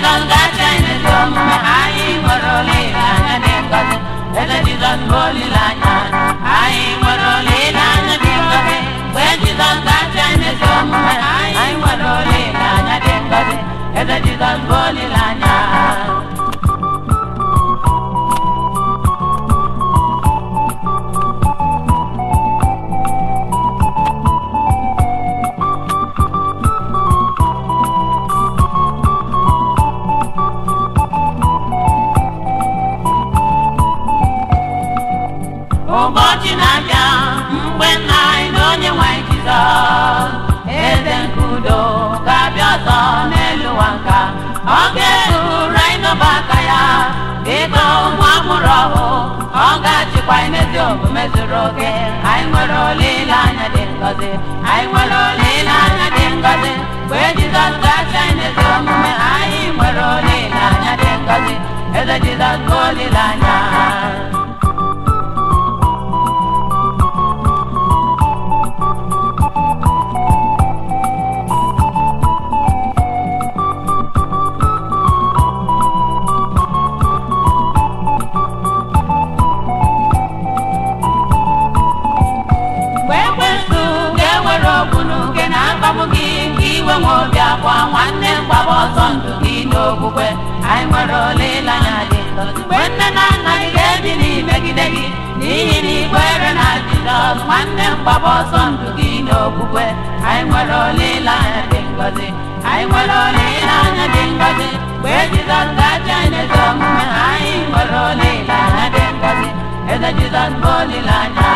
Jizọs gacha anyị ezi omume anyị nwere olileanya dị ngọzi eze Jizọs bụ olileanya anyị nwere olileanya dị ngọzi mgbe Jizọs gacha anyị ezi omume anyị nwere olileanya dị ngọzi eze Jizọs bụ olileanya ụbọchị na-abịa mgbe nna anyị na onye nwe anyị Jizọs eze nke udo ga-abịa ọzọ n'elu ụwa nka ọ ga-ezuru anyị n'ọba aka ya dịka ụmụ amụrụ ọhụụ ọ ga-achịkwa anyị n'ezi omume zuru oke anyị nwere olileanya dị ngọzi anyị nwere olileanya dị ngọzi mgbe Jizọs ga-achị anyị n'ezi omume anyị nwere olileanya dị ngọzi eze Jizọs bụ olileanya mgbe ekwensu ga-ewere ogbunu gị na-akpagbu gị nke iwe nwe obi akwa nwanne m gbaba ọsọ ndụ gị n'okwukwe anyị nwere olileanya dị ngọzi mgbe nne na nna gị ga-ebili megide gị n'ihi na ikwere na Jizọs nwanne m gbaba ọsọ ndụ gị n'okwukwe anyị nwere olileanya dị ngọzi anyị nwere olileanya dị ngọzi mgbe Jizọs ga-achị anyị n'ezi omume anyị nwere olileanya dị ngọzi eze Jizọs bụ olileanya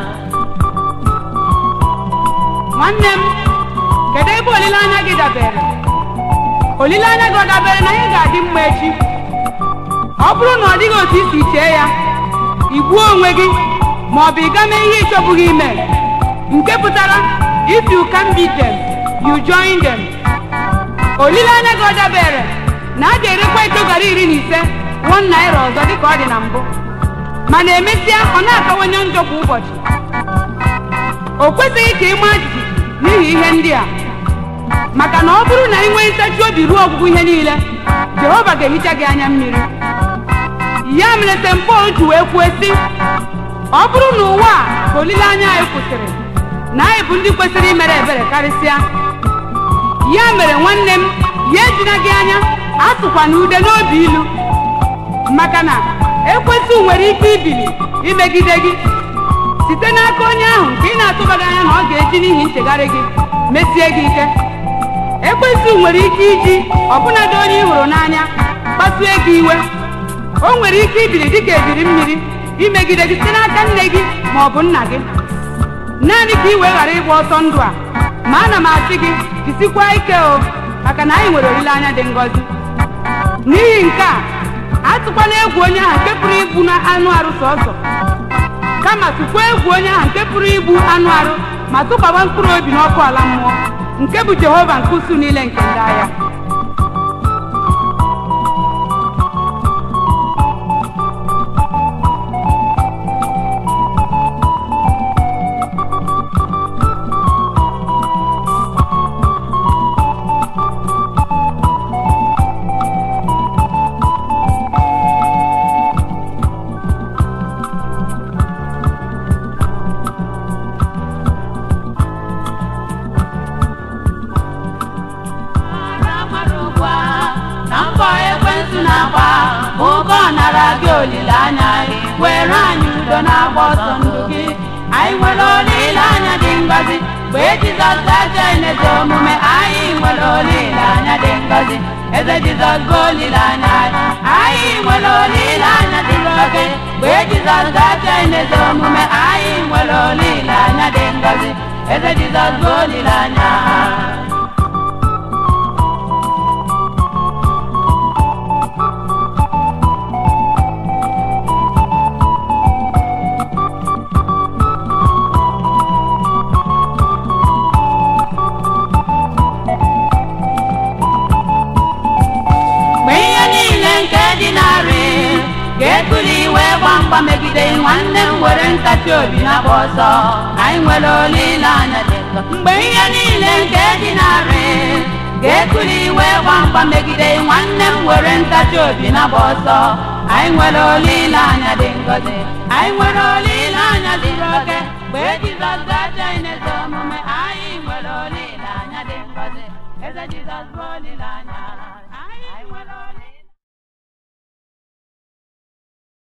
nwanne m kedu ebe olileanya gị dabere olileanya gị ọ dabere na ihe ga-adị mma echi ọ bụrụ na ọ dịghị otu isi chee ya igbuo onwe gị ma ọ bụ ịga mee ihe ịchọbụghị ime nke pụtara if you can beat them you join them olileanya gị ọ dabere na a ga-erekwa ito gara iri na ise one naira ọzọ dịka ọ dị na mbụ mana emesịa ọ na-akawanye njọ kwa ụbọchị o kwesịghị ka ị maa jijiji n'ihi ihe ndị a maka na ọ bụrụ na ị nwee ntachi obi ruo ọgwụgwụ ihe niile jehova ga-ehicha gị anya mmiri ya mere St. Paul ji wee kwuo sị ọ bụrụ na ụwa a ka olileanya anyị kwụsịrị na anyị bụ ndị kwesịrị imere ebere karịsịa ya mere nwanne m ya ejina gị anya asụkwa na ude n'obi ilu maka na ekwesị nwere ike ibili imegide gị site n'aka onye ahụ nke ị na-atụbaghị anya na ọ ga-eji n'ihi nchegharị gị mesie gị ike ekwesị nwere ike iji ọbụnadị onye ị hụrụ n'anya kpasue gị iwe o nwere ike ibili dịka ebiri mmiri imegide gị site n'aka nne gị ma ọ bụ nna gị naanị ka ị wee ghara ịgba ọsọ ndụ a ma ana m asị gị jisikwa ike o maka na anyị nwere olileanya dị ngọzi n'ihi nke a atụkwana egwu onye ahụ nke pụrụ igbu na anụ arụ sọsọ kama tụkwa egwu onye ahụ nke pụrụ igbu anụ arụ ma tụkwaba mkpụrụ obi n'ọkụ ala mmụọ nke bụ jehova nke usu niile nke ndị agha Mara mara ugbu a na mbọ ekwentị na-agba bụ ụka ọ nara gị olileanya gị were anyị udo na-agba ọsọ ndụ gị anyị nwere olileanya dị ngọzi mgbe Jizọs gaje n'ezi omume anyị nwere olileanya dị ngọzi eze Jizọs bụ olileanya anyị anyị nwere olileanya dị ngọzi mgbe Jizọs gaje n'ezi omume anyị nwere olileanya dị ngọzi eze Jizọs bụ olileanya mgbe ihe niile nke dị narị ga-ekuli iwe gba mgba megide nwanne m were ntachi obi na-agba ọsọ anyị nwere olileanya dị nsọ mgbe ihe niile nke dị narị ga-ekuli iwe gba na-agba mgba megide nwanne m were ntachi obi na-agba ọsọ anyị nwere olileanya dị ngọzi anyị nwere olileanya zuru oke mgbe jizọs gaje n'eze omume anyị nwere olileanya dị ngọzi eze jizọs bụ olileanya anyị nwere olileanya